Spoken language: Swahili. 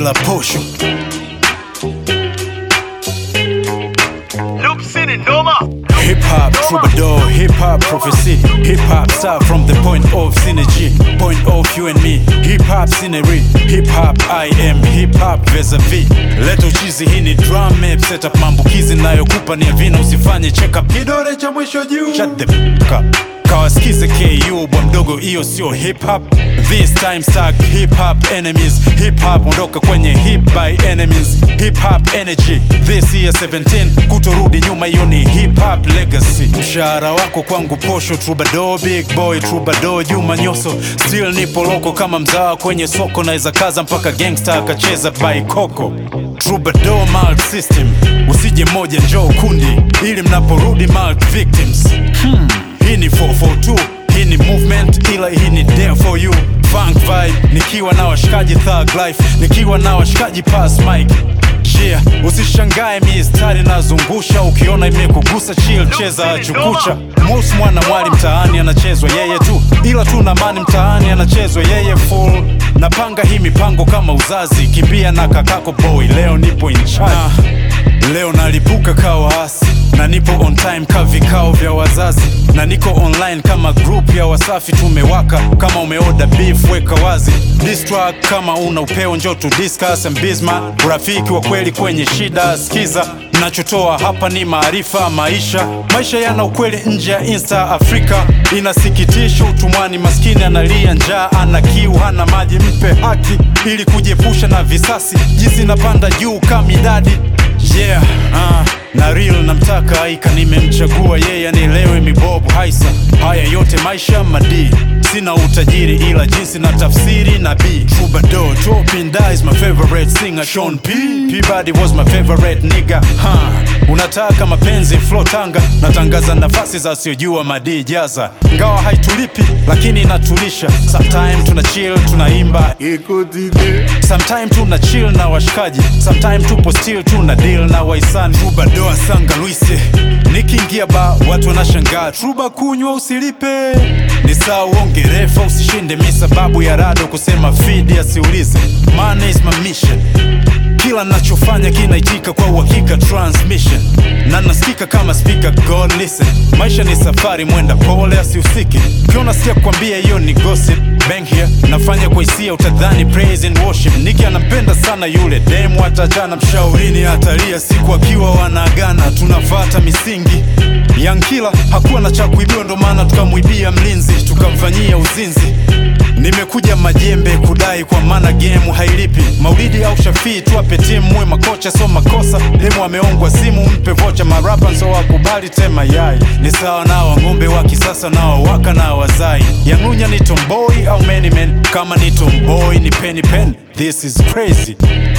bila posho Lupsini noma Hip hop troubadour, hip hop prophecy, hip hop star from the point of synergy, point of you and me. Hip hop scenery, hip hop I am, hip hop vis-a-vis. Leta uchizi, hii ni drum map setup, maambukizi nayokupa ni ya vina, usifanye check up. Kidole cha mwisho juu, shut the f up. Kawasikize KU bwa mdogo, hiyo sio hip hop. This time stuck hip hop enemies, hip hop ondoka kwenye hip by enemies, hip hop energy. This year 17 kutorudi nyuma, hiyo ni hip hop legacy. Mshahara wako kwangu posho, troubadour big boy, troubadour Juma Nyoso, still nipo loko kama mzawa kwenye soko, naweza kaza mpaka gangster akacheza by Coco. Troubadour malt system, usije moja njoo kundi, ili mnaporudi malt victims. Hmm. Hii ni 442 hii ni movement ila hii ni there for you funk vibe nikiwa na washikaji thug life nikiwa na washikaji pass mic yeah usishangae mistari nazungusha ukiona imekugusa chill cheza chukucha mus mwana mwali mtaani anachezwa yeye tu ila tu na mani mtaani anachezwa yeye full napanga hii mipango kama uzazi kimbia na kakako boy leo nipo in charge Leo nalipuka ka waasi na nipo on time ka vikao vya wazazi na niko online kama group ya Wasafi tumewaka. Kama umeoda beef weka wazi Diss track kama una upeo njo tu discuss and bisma urafiki wa kweli kwenye shida. Skiza nachotoa hapa ni maarifa maisha, maisha yana ukweli nje ya Insta Afrika. Inasikitisha utumwani, maskini analia njaa, ana kiu, hana maji, mpe haki ili kujiepusha na visasi. Jinsi napanda juu kama idadi Yeah, uh, na real namtaka aika, nimemchagua yeye anielewe mibobu haisa. Haya yote maisha madi, sina utajiri ila jinsi na tafsiri na B. Troubadour, Tropinda is my favorite singer. Sean P. Peabody was my favorite nigga. Huh. Unataka mapenzi flow Tanga, natangaza nafasi za siojua madi jaza, ngawa haitulipi lakini inatulisha. Sometime tuna chill tunaimba Sometime tuna chill na washikaji, sometime tupo still tuna deal na waisani. Troubadour sanga Luise, nikiingia ba watu wanashangaa, truba kunywa usilipe, ni saa uonge refa usishinde, mi sababu ya rado kusema fidi asiulize, money is my mission kila nachofanya kinaitika kwa uhakika transmission na nasikika kama speaker god listen maisha ni safari mwenda pole asihusike ukiona sikia kukwambia hiyo ni gossip bang here nafanya kwa hisia utadhani praise and worship niki anampenda sana yule demu hatajana mshaurini hatalia siku akiwa wanaagana tunafata misingi yankila hakuwa na cha kuibiwa ndo maana tukamwibia mlinzi tukamfanyia uzinzi Nimekuja majembe kudai kwa maana game hailipi. Maulidi au Shafii tuwape timu, mwe makocha so makosa. Demu ameongwa simu, mpe vocha. Marapa nso wakubali tema yai, ni sawa na wang'ombe wa kisasa nao waka na wazai. Yang'unya ni tomboy au many men? Kama ni tomboy ni penny pen, this is crazy.